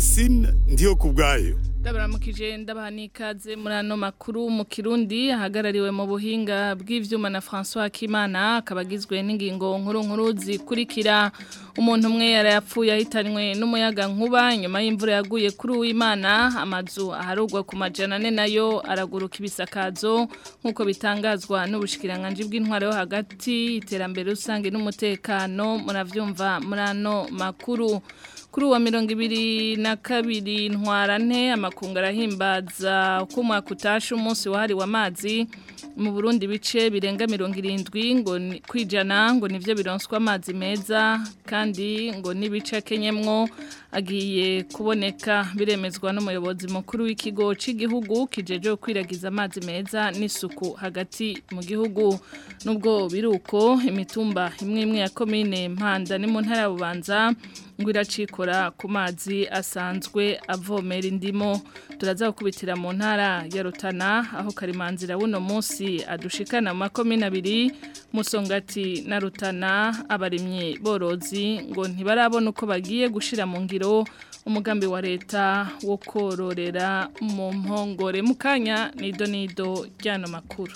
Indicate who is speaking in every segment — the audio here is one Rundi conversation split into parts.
Speaker 1: francine ndiyo ku bwayo
Speaker 2: ndabaramukije ndabaha n'ikaze muri ano makuru mu kirundi ahagarariwe mu buhinga bw'ivyuma na François Kimana akaba agizwe n'ingingo nkuru nkuru zikurikira umuntu umwe yarayapfuye ahitanywe n'umuyaga nkuba nyuma y'imvura yaguye kuri uwimana amazu aharugwa ku majana ane nayo araguruka ibisakazo nk'uko bitangazwa n'ubushikiranganje bw'intwaro yo hagati iterambere rusange n'umutekano muravyumva muri ano makuru kuri uwa mirongo ibiri na kabiri ntwarante amakungu arahimbaza ko umwaka utashe umunsi wahariwe amazi mu burundi bice birenga mirongo irindwi ngo kwijana ngo nivyo bironswa amazi meza kandi ngo n'ibice akenyemwo agiye kuboneka biremezwa n'umuyobozi mukuru w'ikigo cy'igihugu kijeje kwiragiza amazi meza n'isuku hagati mu gihugu nubwo biruko imitumba imwe imwe ya komine mpanda ni mu ntara ya bubanza ngo iracikora ku mazi asanzwe avomera indimo turaza gukubitira mu ntara ya rutana aho karimanzira buno munsi adushikana mu makomine abiri musongati na rutana abarimye borozi ngo ntibarabona uko bagiye gushira mu ngiro umugambi wa leta wo kororera mu mpongore mu kanya nido nido ryano makuru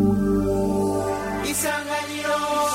Speaker 3: isanganiro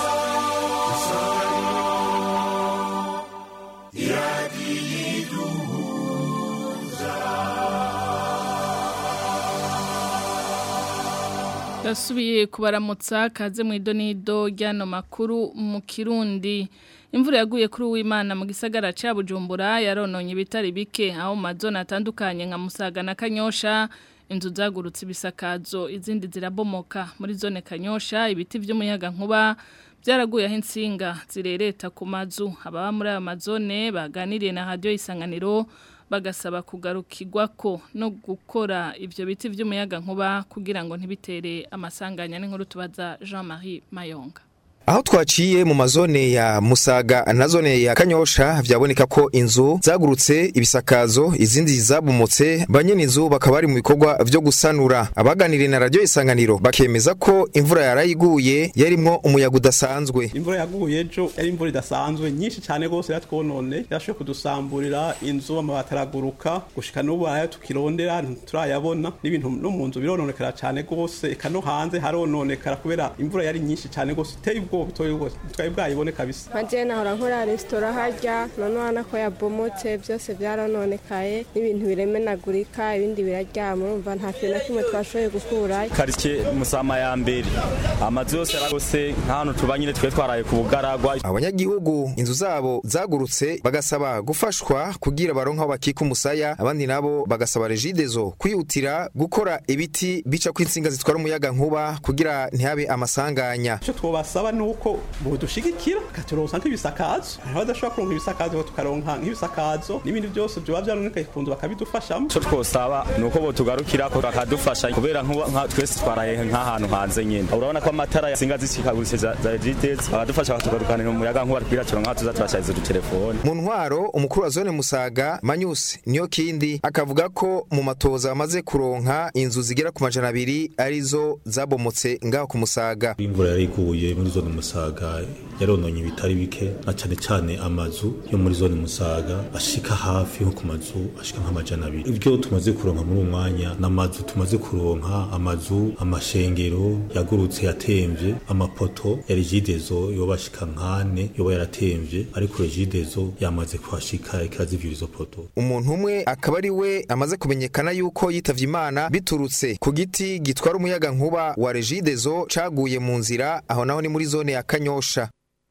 Speaker 2: Dasubiye kubaramutsa kaze mu idonido ryano makuru mu Kirundi imvura yaguye kuri uwimana mu gisagara ca Bujumbura yarononye ibitari bike aho mazona atandukanye nka Musaga na Kanyosha inzu zagurutse ibisakazo izindi zirabomoka muri zone Kanyosha ibiti vy'umuyaga nkuba byaraguye aho insinga zirereta ku mazu ababa muri ayo mazone baganiriye na radio isanganiro bagasaba kugarukirwa ko no gukora ibyo biti by'umuyaga nkuba kugira ngo ntibitere amasanganya n'inkuru tubaza Jean-Marie Mayonga
Speaker 4: Aho twaciye mu mazone ya Musaga na zone ya Kanyosha vyaboneka ko inzu zagurutse ibisakazo izindi zabumutse banyene inzu bakaba bari mu bikorwa vyo gusanura abaganiriye na radio isanganiro bakemeza ko imvura yarayiguye yarimwo umuyaga udasanzwe
Speaker 5: imvura yaguye ejo yari imvura idasanzwe nyinshi cyane rwose yatwonone yashoboye kudusamburira inzu amabati araguruka gushika n'ubu arayo tukirondera turayabona n'ibintu no mu nzu birononekara cyane rwose eka no hanze harononekara kubera imvura yari nyinshi cyane rwose iteye ubwoba twari bwayibone kabisa
Speaker 6: nka nahora nkora resitora harya none urabona ko yabomotse byose byaranonekaye n'ibintu biremenagurika ibindi biraryama urumva nta kintu na kimwe twashoboye gukurayo
Speaker 7: karitsiye musama ya mbere amazu yose yaragose nk'ahantu tuba nyine twe twaraye ku bugaragwa
Speaker 4: abanyagihugu inzu zabo zagurutse bagasaba gufashwa kugira baronke aho bakika umusaya abandi nabo bagasaba regidezo kwihutira gukora ibiti bica ko insinga zitwara umuyaga nkuba kugira ntihabe amasanganya
Speaker 5: icyo twabasaba ni uko budushigikira katuronsa nk'ibisakazo hariho badashobora kuronka ibisakazo tukaronka nk'ibisakazo n'ibindi byose byoba byaronekaye ku nzu bakabidufashamo
Speaker 7: icyo twosaba ni uko botugarukira ko bakadufasha kubera nka twese twaraye nk'ahantu hanze nyine urabona ko amatara yasinga zishikaguritse za jitezi bakadufasha bakatugarukanira umuyaga nkuba kugira turonka aho tuza turashariza udutelefone
Speaker 4: mu ntwaro umukuru wa zone musaga manyusi niyo kindi akavuga ko mu matoza amaze kuronka inzu zigera ku majana abiri arizo zabomotse ngaho ku musaga
Speaker 8: imvura yariguye muri zone musaga yarononye ibitari bike na cyane cyane amazu yo muri zone musaga ashika hafi nko ku mazu ashika nk'amajana abiri ibyo tumaze kuronka muri uwo mwanya n'amazu tumaze kuronka amazu amashengero yagurutse yatemvye amapoto ya regidezo yoba ashika nkane yoba yaratemvye ariko regidezo yamaze kuhashika ikirazivyo izo poto
Speaker 4: umuntu umwe akaba ari we amaze kumenyekana yuko yitavye imana biturutse ku giti gitwara umuyaga nkuba wa regidezo caguye mu nzira aho naho ni muri zone ya Kanyosha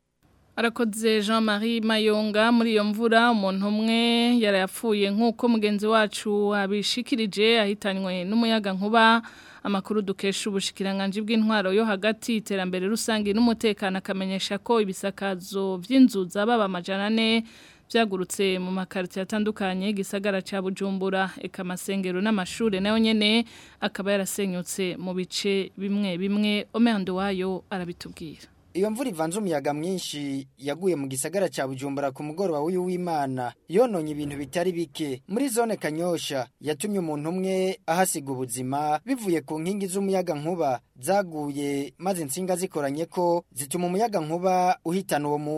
Speaker 2: Arakoze Jean-Marie Mayonga muri iyo mvura umuntu umwe yarayapfuye nk'uko mugenzi wacu abishikirije ahitanywe n'umuyaga nkuba amakuru dukesha ubushikiranganje bw'intwaro yo hagati iterambere rusange n'umutekano akamenyesha ko ibisakazo by'inzu zababa amajana ane byagurutse mu makarito atandukanye gisagara ca Bujumbura eka amasengero n'amashure nayo nyene akaba yarasenyutse mu bice bimwe bimwe Omendo wayo arabitubwira
Speaker 9: Iyo mvura ivanze umuyaga mwinshi yaguye mu gisagara ca Bujumbura ku mugoroba w'uyu w'Imana yononye ibintu bitari bike muri zone Kanyosha yatumye umuntu umwe ahasiga ubuzima bivuye ku nkingi z'umuyaga nkuba zaguye maze insinga zikoranye ko zituma umuyaga nkuba uhitana uwo muntu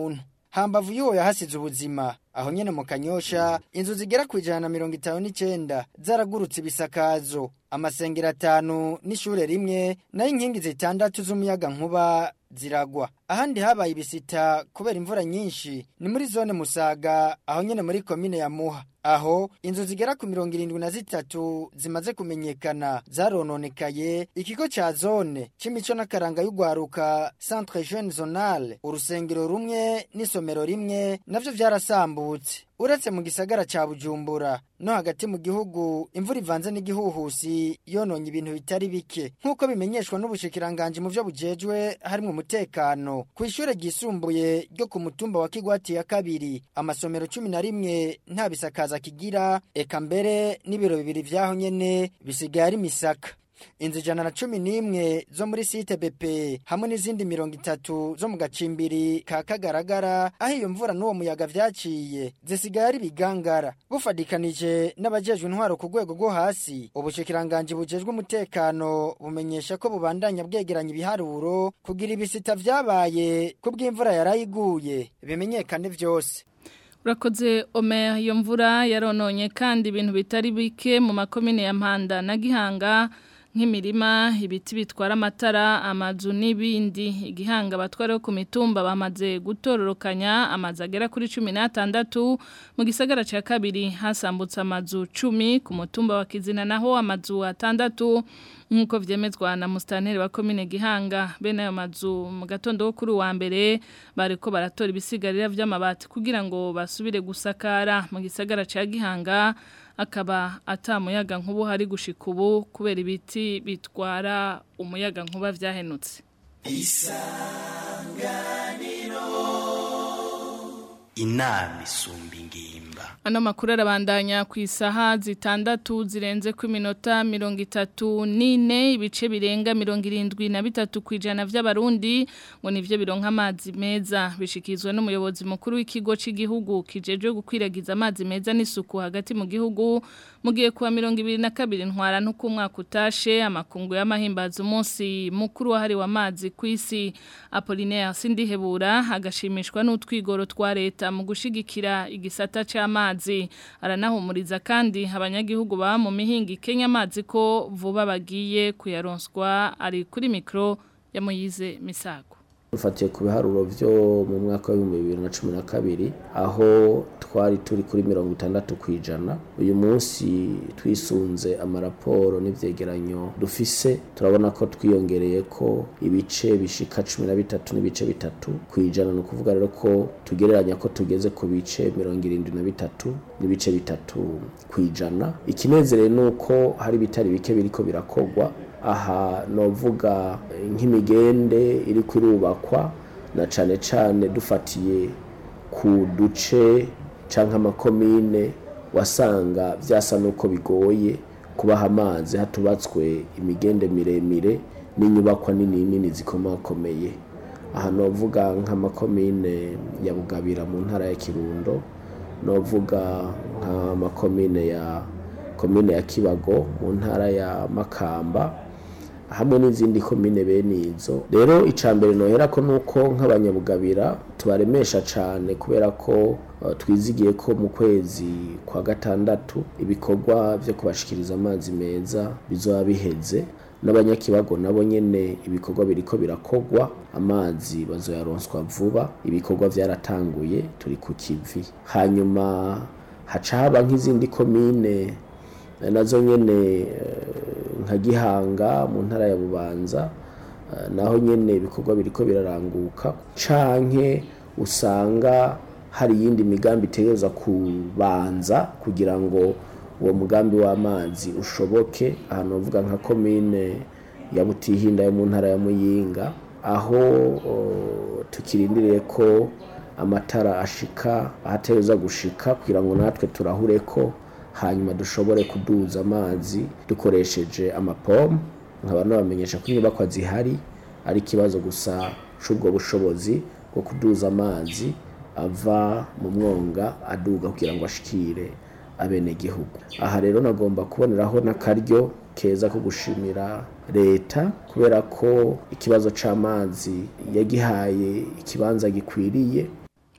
Speaker 9: hambavu y'uwo yahasize ubuzima aho nyene mu kanyosha inzu zigera ku ijana na mirongo itanu n'icenda zaragurutse ibisakazo amasengero atanu n'ishure rimwe nayo inkingi zitandatu z'umuyaga nkuba ziragwa ahandi habaye ibisita kubera imvura nyinshi ni muri zone musaga aho nyene muri komine ya muha aho inzu zigera ku mirongo irindwi na zitatu zimaze kumenyekana zarononekaye ikigo ca zone c'imico n'akaranga y'ugwaruka centre jeune zonale urusengero rumwe n'isomero rimwe navyo vyarasambutse uretse mu gisagara ca bujumbura no hagati mu gihugu imvura ivanze n'igihuhusi yononye ibintu bitari bike nk'uko bimenyeshwa n'ubushikiranganje mu vyo bujejwe harimwo umutekano ku ishure ryisumbuye ryo ku mutumba wa kigwati ya kabiri amasomero cumi na rimwe nta bisakaza kigira eka mbere n'ibiro bibiri vyaho nyene bisigaye ari misaka inzu ijana na cumi n'imwe zo muri site BP hamwe n'izindi mirongo itatu zo mu gacimbiri ka kagaragara aho iyo mvura n'uwo muyaga vyaciye zisigaye ari bigangara bufadikanije n'abajejwe intwaro ku rwego rwo hasi ubushikiranganje bujejwe umutekano bumenyesha ko bubandanya bwegeranya ibiharuro kugira ibisita vyabaye ku bw'imvura yarayiguye bimenyekane vyose
Speaker 2: Urakoze Omer iyo mvura yarononye kandi ibintu bitari bike mu makomine ya Mpanda na Gihanga nk'imirima ibiti bitwara amatara amazu n'ibindi igihanga batwara ku mitumba bamaze gutororokanya amazu agera kuri cumi n'atandatu mu gisagara cya kabiri hasambutse amazu cumi ku mutumba wa kizina naho amazu atandatu nk'uko byemezwa na musitaneri wa komine gihanga bene ayo mazu mu gatondo kuri uwa mbere bari ko baratora ibisigarira by'amabati kugira ngo basubire gusakara mu gisagara cya gihanga akaba atamuyaga nkubu hari gushika ubu kubera ibiti bitwara umuyaga nkuba vyahenutse
Speaker 3: isanganiro inama isumba ingimba
Speaker 2: Ano makuru arabandanya ku isaha zitandatu zirenze ku minota mirongo itatu n'ine ibice birenga mirongo irindwi na bitatu ku ijana vy'abarundi ngo nivyo bironka amazi meza bishikizwa n'umuyobozi mukuru w'ikigo cy'igihugu kijejwe gukwiragiza amazi meza n'isuku hagati mu gihugu mugiye kuwa mirongo ibiri na kabiri ntwara n'uko umwaka utashe amakungu y'amahimbaza umunsi mukuru wahariwe amazi ku isi Apollinaire Sindihebura agashimishwa n'utwigoro twa leta mu gushigikira igisata c'amazi aranahumuriza kandi abanyagihugu ba mu mihingi Kenya amazi ko vuba bagiye kuyaronswa ari kuri mikro ya Moyize Misago
Speaker 10: dufatiye ku biharuro byo mu mwaka w'ibihumbi bibiri na cumi na kabiri aho twari turi kuri mirongo itandatu ku ijana uyu munsi twisunze amaraporo n'ivyegeranyo dufise turabona ko twiyongereye ko ibice bishika cumi na bitatu n'ibice bitatu ku ijana ni ukuvuga rero ko tugereranya ko tugeze ku bice mirongo irindwi na bitatu n'ibice bitatu ku ijana ikinezereye ni uko hari ibitari bike biriko birakogwa aha novuga nk'imigende iri kurubakwa na cane cane dufatiye ku duce canke amakomine wasanga vyasa nuko bigoye kubaha amazi hatubatswe imigende miremire n'inyubakwa nini nini zikomakomeye aha novuga nk'amakomine ya Bugabira mu ntara ya Kirundo novuga nk'amakomine ya komine ya Kibago mu ntara ya Makamba hamwe n'izindi komine bene izo rero icambere nohera ko nuko nk'abanyabugabira tubaremesha cane kubera ko uh, twizigiye ko mu kwezi kwa gatandatu ibikorwa vyo kubashikiriza amazi meza bizoba biheze n'abanyakibago nabo nyene ibikorwa biriko birakogwa amazi bazoyaronswa vuba ibikorwa vyaratanguye turi ku kivi hanyuma haca haba nk'izindi komine nazo nyene nka gihanga mu ntara ya bubanza naho nyene ibikorwa biriko biraranguka canke usanga hari iyindi migambi itegereza kubanza kugira ngo uwo mugambi w'amazi ushoboke ahantu bavuga nka komine ya butihinda yo mu ntara ya muyinga aho tukirindiriye ko amatara ashika ahategereza gushika kugira ngo natwe turahure ko hanyuma dushobore kuduza amazi dukoresheje amapomu nkaba nabamenyesha ko inyubakwa zihari ari ikibazo gusa c'ubwo bushobozi bwo kuduza amazi ava mu mwonga aduga kugira ngo ashikire abenegihugu aha rero nagomba kuboneraho n'akaryo keza ko gushimira leta kubera ko ikibazo c'amazi yagihaye ikibanza gikwiriye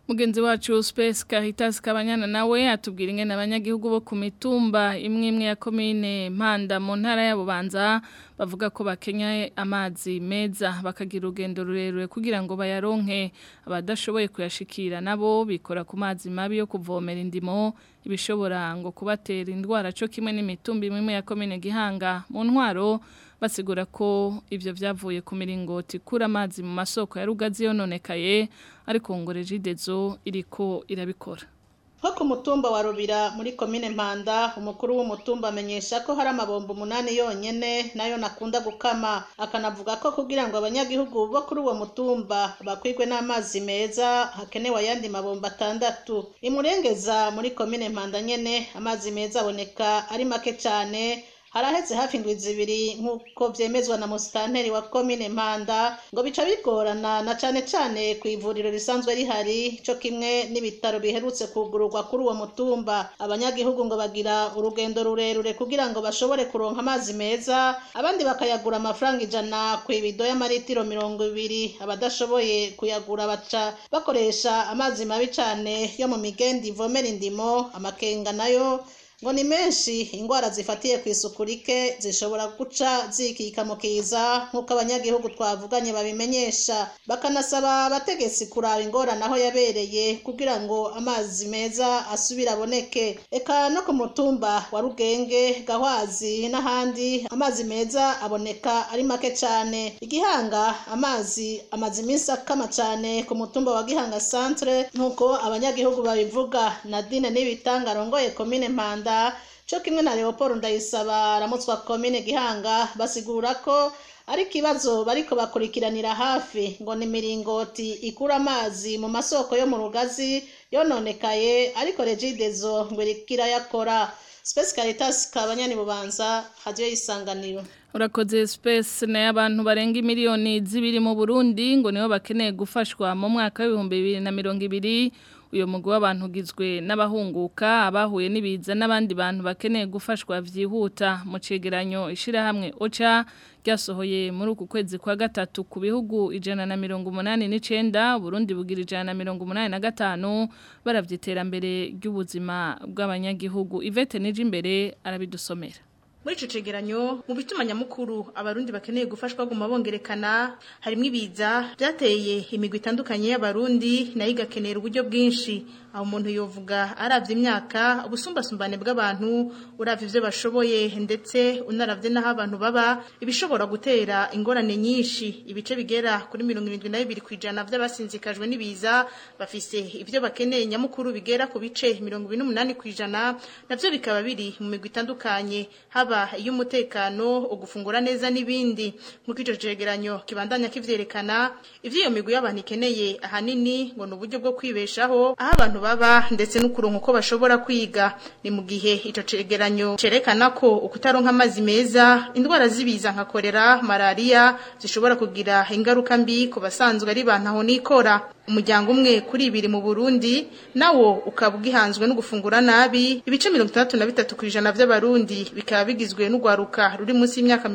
Speaker 2: Mugenzi wacu Space Caritas Kabanyana nawe atubwira ingene abanyagihugu bo ku mitumba imwe imwe ya commune Mpanda mu ntara ya Bubanza bavuga ko bakenya amazi meza bakagira urugendo rurerure kugira ngo bayaronke abadashoboye kuyashikira nabo bikora ku mazi mabi yo kuvomera indimo ibishobora ngo kubatera indwara cyo kimwe n'imitumba imwe imwe ya commune Gihanga mu ntwaro basigura ko ivyo vyavuye ku miringoti kura amazi mu masoko ya rugazi yononekaye ariko ngo regidezo iriko irabikora
Speaker 11: nko ku mutumba wa rubira muri komine mpanda umukuru w'umutumba amenyesha ko hari amabombo umunani yonyene nayo nakunda gukama akanavuga ko kugira ngo abanyagihugu bo kuri uwo mutumba bakwirwe n'amazi meza hakenewe ayandi mabombo atandatu imurengeza muri komine mpanda nyene amazi meza aboneka ari make cyane haraheze hafi indwi zibiri nk'uko vyemezwa na musitanteri wa komine mpanda ngo bica bigorana na cane cane ku ivuriro risanzwe rihari co kimwe n'ibitaro biherutse kugururwa kuri uwo mutumba abanyagihugu ngo bagira urugendo rurerure kugira ngo bashobore kuronka amazi meza abandi bakayagura amafaranga ijana ku ibido y'amaritiro mirongo ibiri abadashoboye kuyagura baca bakoresha amazi mabi cane yo mu migendi ivomera indimo amakenga nayo ngo ni menshi indwara zifatiye ku isuku rike zishobora guca zikika mu kiza nk'uko abanyagihugu twavuganye babimenyesha bakanasaba abategetsi kuraba ingorane aho yabereye kugira ngo amazi meza asubire aboneke eka no ku mutumba wa rugenge gahwazi n'ahandi amazi meza aboneka ari make cyane igihanga amazi amaze iminsi akama cyane ku mutumba wa gihanga centre nk'uko abanyagihugu babivuga nadine n'ibitanga arongoye komine mpanda cyo kimwe na leopold ndayisaba aramutswa komine gihanga basigura ko ari ikibazo bariko bakurikiranira hafi ngo ni miringoti ikura amazi mu masoko yo mu rugazi yononekaye ariko regidezo ngo irikirayakora Space Caritas kabanyani bubanza hadiyo yisanganiro
Speaker 2: Urakoze space na y'abantu barenga miliyoni zibiri mu Burundi ngo nibo bakeneye gufashwa mu mwaka w'ibihumbi bibiri na mirongo ibiri uyu mugwi w'abantu ugizwe n'abahunguka abahuye n'ibiza n'abandi bantu bakeneye gufashwa vyihuta mu cegeranyo ishirahamwe OCHA ryasohoye muri uku kwezi kwa gatatu ku bihugu ijana na mirongo umunani n'icenda Burundi bugira ijana na mirongo umunani na gatanu baravye iterambere ry'ubuzima bw'abanyagihugu Ivete nije imbere arabidusomera
Speaker 11: muri ico cegeranyo mu bituma nyamukuru abarundi bakeneye gufashwa guma bongerekana harimwo ibiza byateye imigwi itandukanye y'abarundi nayo igakenera uburyo bwinshi aho umuntu yovuga aravye imyaka ubusumbasumbane bw'abantu uravye ivyo bashoboye ndetse unaravye n'aho abantu baba ibishobora gutera ingorane nyinshi ibice bigera kuri mirongo irindwi na bibiri kw'ijana vy'abasinzikajwe n'ibiza bafise ivyo bakeneye nyamukuru bigera ku bice mirongo ibiri n'umunani kw'ijana navyo bikaba biri mu migwi itandukanye haba haba iy'umutekano ugufungura neza n'ibindi nk'uko ico cegeranyo kibandanya kivyerekana ivyo iyo migwi y'abantu ikeneye ahanini ngo ni uburyo bwo kwibeshaho aho abantu baba ndetse n'ukuronka uko bashobora kwiga ni mu gihe ico cegeranyo cerekana ko ukutaronka amazi meza indwara z'ibiza nka kolera malaria zishobora kugira ingaruka mbi ku basanzwe ari bantu aho nikora umuryango umwe kuri ibiri mu Burundi nawo ukaba ugihanzwe no gufungura nabi ibice 63 kwijana by'abarundi bikaba bigizwe n'ugwaruka ruri munsi y'imyaka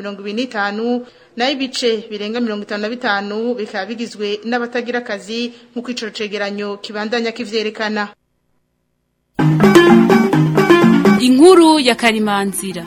Speaker 11: 25 nayo ibice birenga 55 bikaba bigizwe n'abatagira akazi nk'uko ico cegeranyo kibandanya kivyerekana
Speaker 12: inkuru ya karimanzira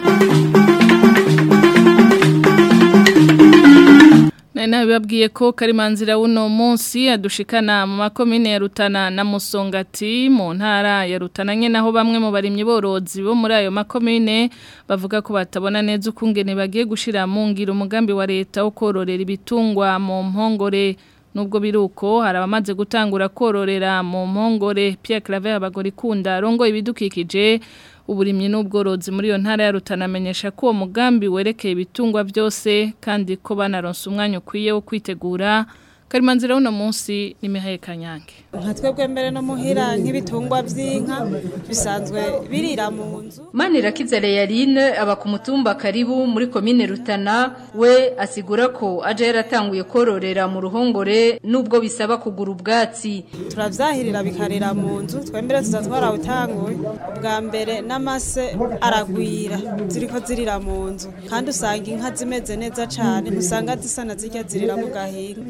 Speaker 2: Nena babwiye ko karimanzira uno munsi adushikana mu makomine ya Rutana na Musongati mu ntara ya Rutana nye naho bamwe mu barimyi borozi bo muri ayo makomine bavuga ko batabona neza ukungene bagiye gushira mu ngiro umugambi wa leta wo kororera ibitungwa mu mpongore nubwo biruko hari abamaze gutangura kororera mu mpongore Pierre Claver abagorikunda rongo ibidukikije uburimyi n'ubworozi muri iyo ntara ya Rutana amenyesha ko uwo mugambi werekeye ibitungwa byose kandi ko banaronse umwanya ukwiye wo kwitegura Karimanzira uno munsi ni Mihaye Kanyange
Speaker 13: nka twebwe mbere no muhira nk'ibitungwa by'inka bisanzwe birira mu nzu
Speaker 14: Manirakiza Leyaline aba ku mutumba karibu muri komine Rutana we asigura ko aje yaratanguye kororera mu ruhongore nubwo bisaba kugura ubwatsi
Speaker 13: turavyahirira bikarira mu nzu twembere tuza twarawutanguye ubwa mbere n'amase aragwira ziriko zirira mu nzu kandi usanga inka zimeze neza cane ntusanga zisa na zirya zirira mu gahinga nka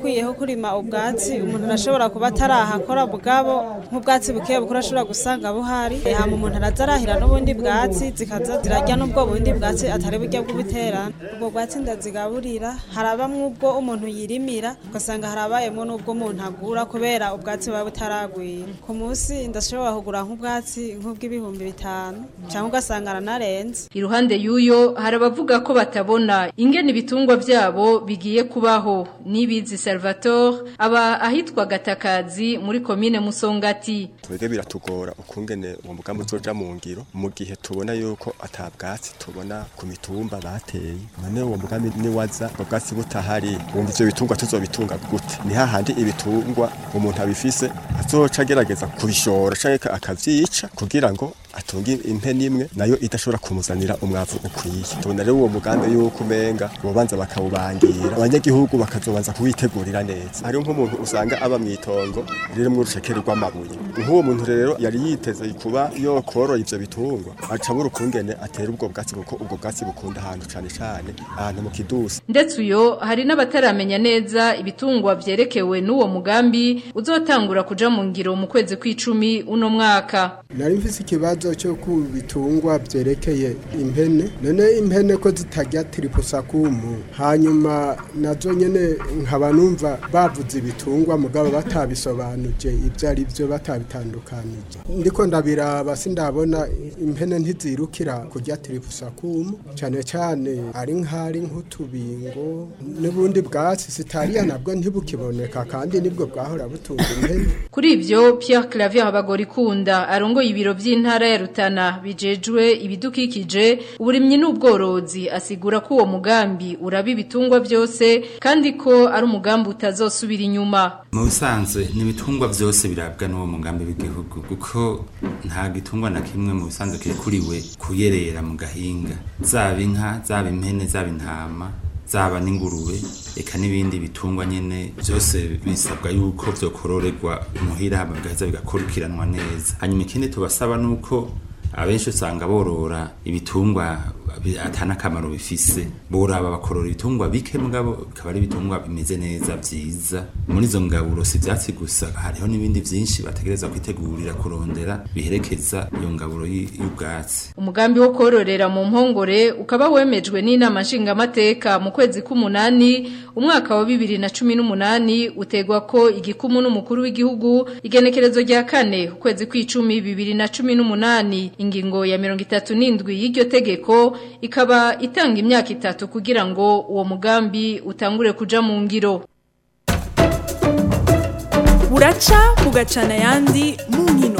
Speaker 13: harakwiyeho kurima ubwatsi umuntu arashobora kuba atarahakora bwabo nk'ubwatsi buke bukura ashobora gusanga buhari hama umuntu araza arahira n'ubundi bwatsi zikaza zirarya n'ubwo bundi bwatsi atari burya bw'ubuterano ubwo bwatsi ndazigaburira harabamwo ubwo umuntu yirimira ugasanga harabayemwo n'ubwo umuntu agura kubera ubwatsi buba butaragwira ku munsi ndashobora kugura nk'ubwatsi nk'ubw'ibihumbi bitanu cyangwa ugasanga aranarenze
Speaker 14: Iruhande y'uyo hari abavuga ko batabona ingene ibitungwa vyabo bigiye kubaho nibizi Salvatore aba ahitwa Gatakazi muri komine Musongati
Speaker 15: twebwe biratugora ukungene uwo mugambi uzoja mu ngiro mu gihe tubona yuko atabwatsi tubona ku mitumba bateye none uwo mugambi niwaza ubwo bwatsi butahari wumva ivyo bitungwa tuzobitunga gute ni hahandi ibitungwa umuntu abifise azoca agerageza kubishora canke akavyica kugira ngo atunga impene imwe nayo idashobora kumuzanira umwavu ukwiye tubona rero uwo mugambi yuko umenga bobanza bakawubangira abanyagihugu bakazobanza kuwitegurira neza hariho nk'umuntu usanga aba mw'itongo ririmwo urucekeri rw'amabuye nk'uwo muntu rero yari yiteze kuba yokorora ivyo bitungwa aca abura ukungene atera ubwo bwatsi kuko ubwo bwatsi bukunda ahantu cane cane ahantu mu kidusi
Speaker 14: ndetse uyo hari n'abataramenya neza ibitungwa vyerekewe n'uwo mugambi uzotangura kuja mu ngiro mu kwezi kw'icumi uno mwaka
Speaker 16: nari mfise ikibazo cyo ku bitungwa byerekeye impene none impene ko zitarya tiripusakumu hanyuma nazo nyene nkaba numva bavuze ibitungwa mugabo batabisobanuje ibyo ari byo batabitandukanije ndiko ndabiraba sindabona impene ntizirukira kurya tiripusakumu cyane cyane ari nk'ari nk'utubingo n'ubundi bwatsi sitariya nabwo ntibukiboneka kandi nibwo bwahora butunga impene
Speaker 14: Kuri ivyo Pierre Clavier Habagorikunda arongoye ibiro vy'intara ya Rutana bijejwe ibidukikije uburimyi n'ubworozi asigura ko uwo mugambi uraba ibitungwa byose kandi ko ari umugambi utazosubira inyuma
Speaker 17: mu bisanzwe n'ibitungwa byose birabwa n'uwo mugambi w'igihugu kuko nta gitungwa na kimwe mu bisanzwe kirikuriwe kuyerera mu gahinga zaba inka zaba impene zaba intama zaba n'ingurube eka n'ibindi bitungwa nyene byose bisabwa yuko vyokororerwa muhira bigaheza bigakurikiranwa neza hanyuma ikindi tubasaba nuko abenshi usanga borora ibitungwa bi- atana akamaro bifise boraba bakorora ibitungwa bike mugabo bikaba ari ibitungwa bimeze neza vyiza muri izo ngaburo si ivyatsi gusa hariho n'ibindi vyinshi bategereza kwitegurira kurondera biherekeza iyo ngaburo y- y'ubwatsi
Speaker 14: umugambi wo kororera mu mpongore ukaba wemejwe n'inama nshingamateka mu kwezi k'umunani umwaka wa bibiri na cumi n'umunani utegwa ko igikumu n'umukuru w'igihugu igenekerezo rya kane ukwezi kw'icumi bibiri na cumi n'umunani ingingo ya mirongo itatu n'indwi y'iryo tegeko ikaba itanga imyaka itatu kugira ngo uwo mugambi utangure kuja mu ngiro
Speaker 18: buraca bugacana ayandi mu nkino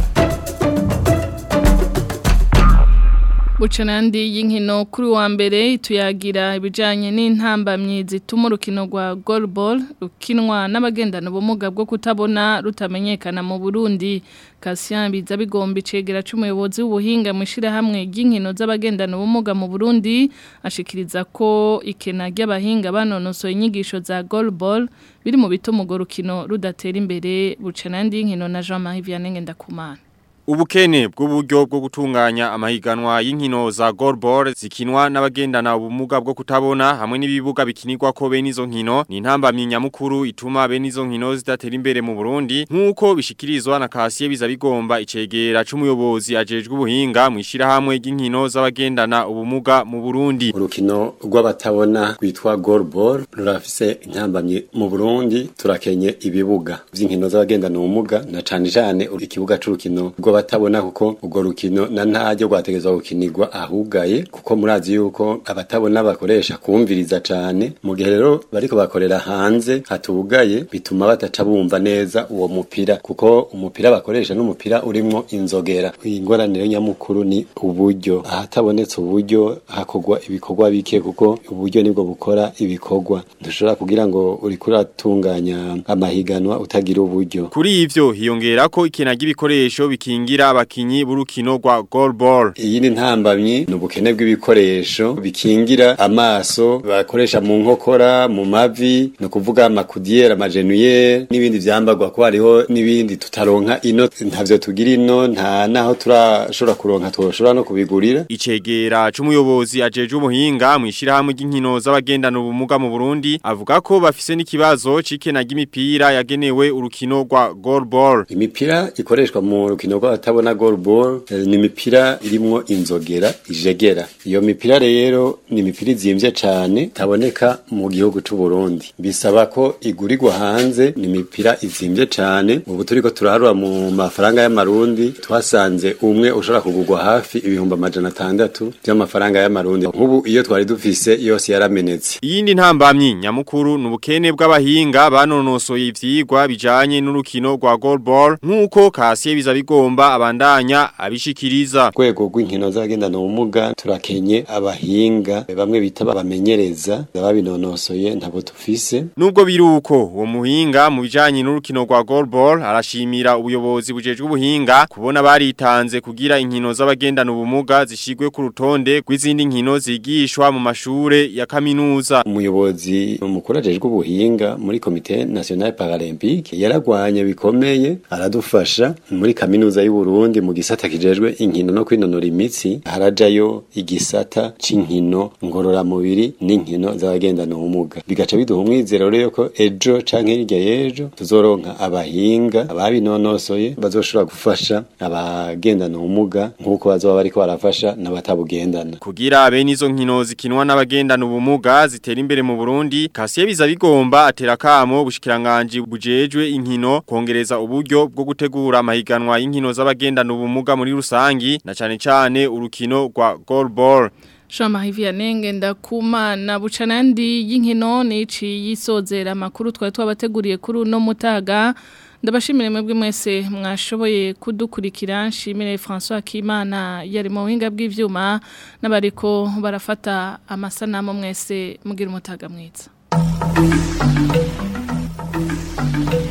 Speaker 2: Bucanandi y'inkino kuri wa mbere tuyagira ibijanye n'intambamyi zituma urukino rwa goalball rukinwa n'abagendana ubumuga bwo kutabona rutamenyekana mu Burundi Cassien biza bigomba icegera c'umuyobozi w'ubuhinga mu shirahamwe ry'inkino z'abagendana ubumuga mu Burundi ashikiriza ko ikena ry'abahinga banonosoye inyigisho za goalball biri mu bituma urwo rukino rudatera imbere Bucanandi y'inkino na Jean-Marie Vianney Ngendakumana
Speaker 19: Ubukene bw'uburyo bwo gutunganya amahiganwa y'inkino za goalball zikinwa n'abagendana ubumuga bwo kutabona hamwe n'ibibuga bikinirwa ko bene izo nkino ni intambamyi nyamukuru ituma bene izo nkino zidatera imbere mu Burundi nk'uko bishikirizwa na Kasiye biza bigomba icegera c'umuyobozi ajejwe ubuhinga mu ishirahamwe ry'inkino z'abagendana ubumuga mu Burundi
Speaker 20: urukino rw'abatabona rwitwa goalball rurafise intambamyi mu Burundi turakenye ibibuga vy'inkino z'abagendana ubumuga na cane cane ikibuga c'urukino rw'abatabona kuko urwo rukino na ntaryo rwategezwa gukinirwa ahugaye kuko murazi yuko abatabona bakoresha kumviriza cane mu gihe rero bariko bakorera hanze hatugaye bituma bataca bumva neza uwo mupira kuko umupira bakoresha n'umupira urimwo inzogera ingorane nyamukuru ni uburyo ahatabonetse uburyo hakorwa ibikorwa bike kuko uburyo nibwo bukora ibikorwa dushobora kugira ngo uriko uratunganya amahiganwa utagira uburyo
Speaker 19: Kuri ivyo hiyongera ko ikena ry'ibikoresho bikingira bikingira abakinyi b'urukino rwa goalball
Speaker 20: iyi ni ntambamyi ni ubukene bw'ibikoresho bikingira amaso bakoresha mu nkokora mu mavi ni ukuvuga amakudiyeri amajenuyeri n'ibindi vyambagwa ko hariho n'ibindi tutaronka ino ntavyo tugira ino nta naho turashobora kuronka twoshobora no kubigurira
Speaker 19: icegera c'umuyobozi ajeje umuhinga mu ishirahamwe ry'inkino z'abagendana ubumuga mu Burundi avuga ko bafise n'ikibazo c'ikena ry'imipira yagenewe urukino rwa goalball
Speaker 20: imipira ikoreshwa mu rukino rw'abatabona goalball eh, ni imipira irimwo inzogera ijegera iyo mipira rero ni imipira izimvye cane taboneka mu gihugu c'u Burundi bisaba ko igurirwa hanze ni imipira izimvye cane ubu turiko turaharura mu mafaranga y'amarundi twasanze umwe ushobora kugurwa hafi ibihumbi amajana atandatu vy'amafaranga y'amarundi nk'ubu iyo twari dufise yose yaramenetse
Speaker 19: Iyindi ntambamyi nyamukuru nubukene bw'abahinga banonosoye ivyigwa bijanye n'urukino rwa goalball nkuko Kasiye biza bigomba abandanya abishikiriza.
Speaker 20: Rwego rw'inkino z'abagendana ubumuga turakenye abahinga bamwe bita babamenyereza babinonosoye ntabo tufise.
Speaker 19: Nubwo biruko uwo muhinga mu bijanye n'urukino rwa goalball arashimira ubuyobozi bujejwe ubuhinga kubona baritanze kugira inkino z'abagendana ubumuga zishigwe ku rutonde rw'izindi nkino zigishwa mu mashure ya kaminuza.
Speaker 20: Umuyobozi mukuru ajejwe ubuhinga muri komite nationale paralympique yaragwanye bikomeye aradufasha muri kaminuza y'u Burundi mu gisata kijejwe inkino no kwinonora imitsi harajayo igisata c'inkino ngorora mubiri n'inkino z'abagendana ubumuga bigaca biduha umwizero rero ko ejo canke hirya y'ejo tuzoronka abahinga ababinonosoye bazoshobora gufasha abagendana ubumuga nk'uko bazoba bariko barafasha n'abatabugendana
Speaker 19: kugira bene izo nkino zikinwa n'abagendana ubumuga zitera imbere mu Burundi Kasiye biza bigomba atera kamo bushikiranganje bujejwe inkino kongereza uburyo bwo gutegura amahiganwa y'inkino z'abagendana ubumuga muri rusangi na cane cane urukino rwa goalball
Speaker 2: Shama hivya nenge ndakuma na bucanandi y'inkino nici yisozera makuru twari twabateguriye kuri no mutaga ndabashimire mwebwe mwese mwashoboye kudukurikira nshimire François Kimana yari mu buhinga bw'ivyuma n'abariko barafata amasanamu mwese mugira umutaga mwiza